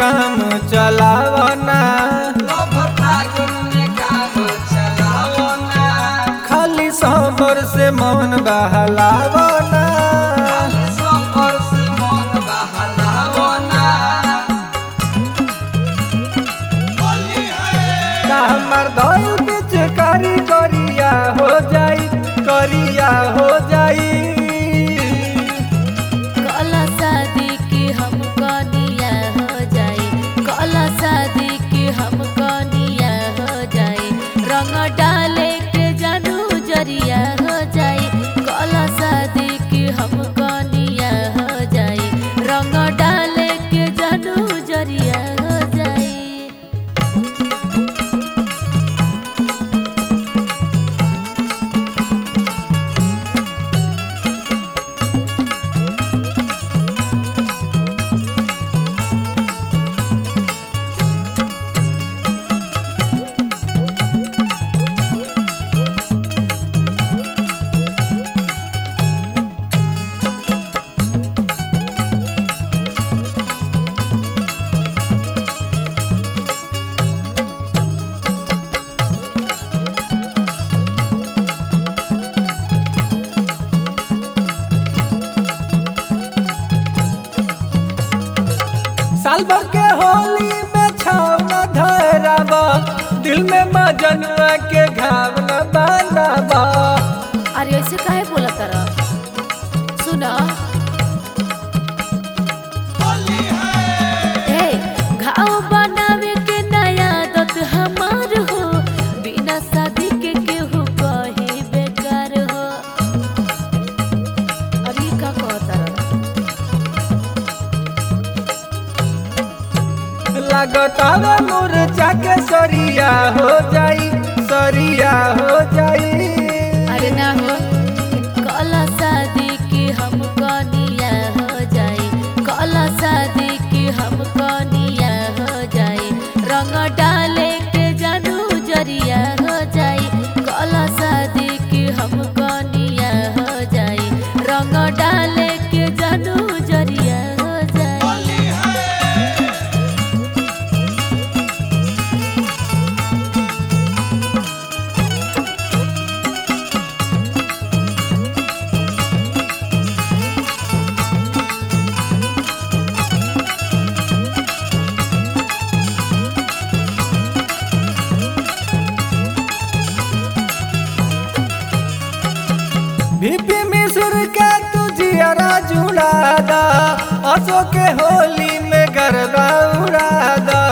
काम चलावना लभ फागुन में काम चलाओ ना खाली सबर से मन बहलावना सफर से मन बहलाओ ना का हमार दल बिच करी करिया हो जाई करिया हो जाई कला शादी की हम कनिया हो जाए कला शादी की हम कनिया हो जाए रंग डाले के जानू जरिया हो जाए कला शादी की हम कनिया हो जाए रंग डाले के जानू जरिया हो जाए साल भर के होली में छाव न धराबा दिल में मजनुआ के घाव न बांधाबा अरे ऐसे काहे बोला तारा सुना ए घाव बनावे के नया आदत हमार हो बिना शादी के केहू कहे बेकार हो अरे ई का कहता लगतावा मुरझा के सरिया हो जाई सरिया हो जाई अरे ना हो कला शादी की हम कनिया हो जाए कला शादी की हम कनिया हो जाए रंग डाले के जानू जरिया हो जाए कला शादी की हम कनिया हो जाए रंग डाले के जानू जरिया हो जाए भीपी मिसुर के तू जियरा जुड़ादा असो के होली में गरबा उड़ादा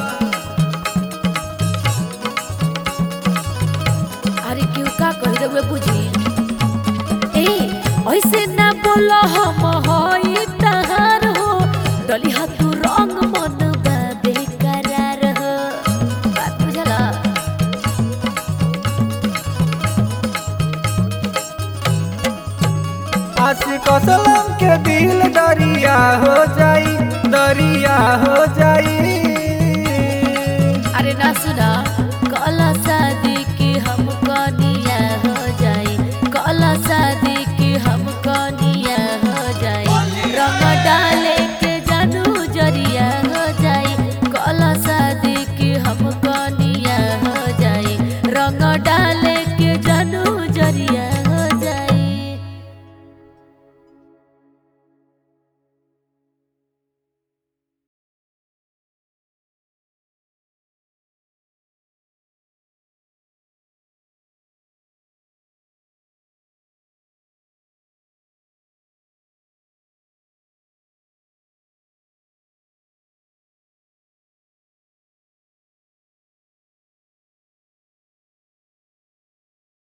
अरे क्यों का कह रहे बुझी ए ऐसे ना बोलो हम होई तहार हो डली हा तू रंग मन बा बेकरार हो बात बुझला आशिक असलम के दिल दरिया हो जाई दरिया हो जाई